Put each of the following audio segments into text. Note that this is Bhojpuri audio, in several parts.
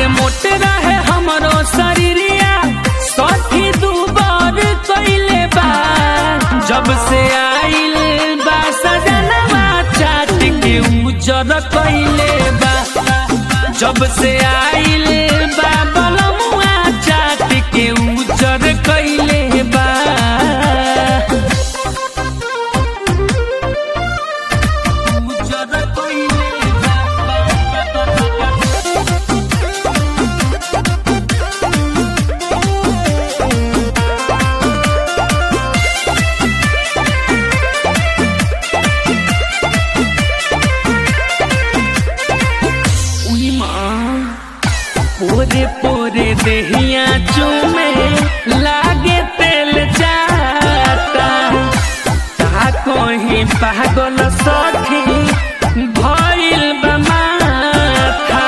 मोट रहे हमरो शरीरिया सखी दुबर कइले बा जब से आइल बा सजनवा चाट के उजर कइले बा जब से आइल बा बलमुआ चाट के उजर कइले बा उजर कइले बा उई माँ पोरे पोरे देहिया चूमे लागे तेल जाता ता कहीं पागल सखी भइल बा माथा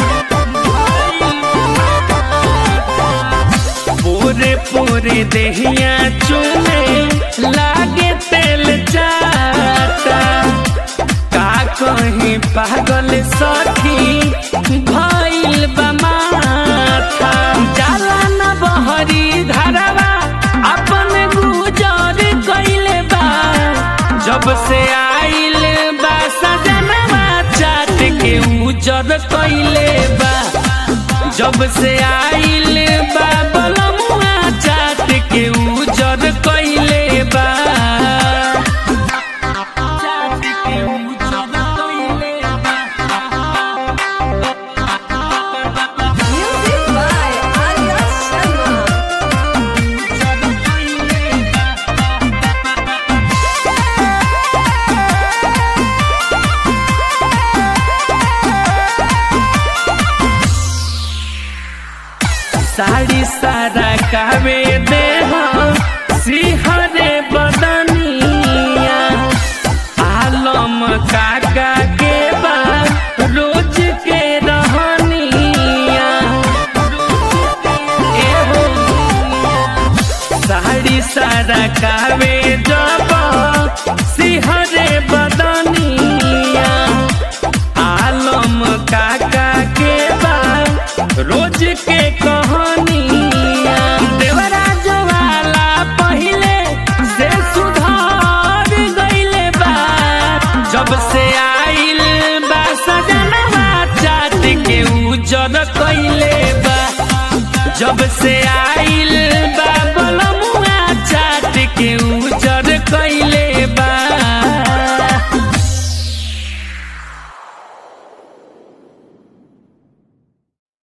पोरे पोरे देहिया चूमे लागे तेल जाता का कहीं पागल सखी भइल बा माथा जाला न बहरी धरवा अपन गुजर कइले बा जब से आइल बा सजनवा चाट के उजर कइले बा जब से आइल बा बलमुआ चाट के उजर कइले बा चाट के उजर कइले बा Music by Arya Sharma. Sari सारा कावे दे सिहरे बदनिया आलम काका के बा रोज के रहनिया एहो साड़ी सारा कावे जब सिहरे बदनिया आलम काका के बा रोज के कहानिया देवराज वाला पहिले से सुधार गइले बा जब से आइल बा सजनवा चाट के उजर कइले बा जब से आइल बा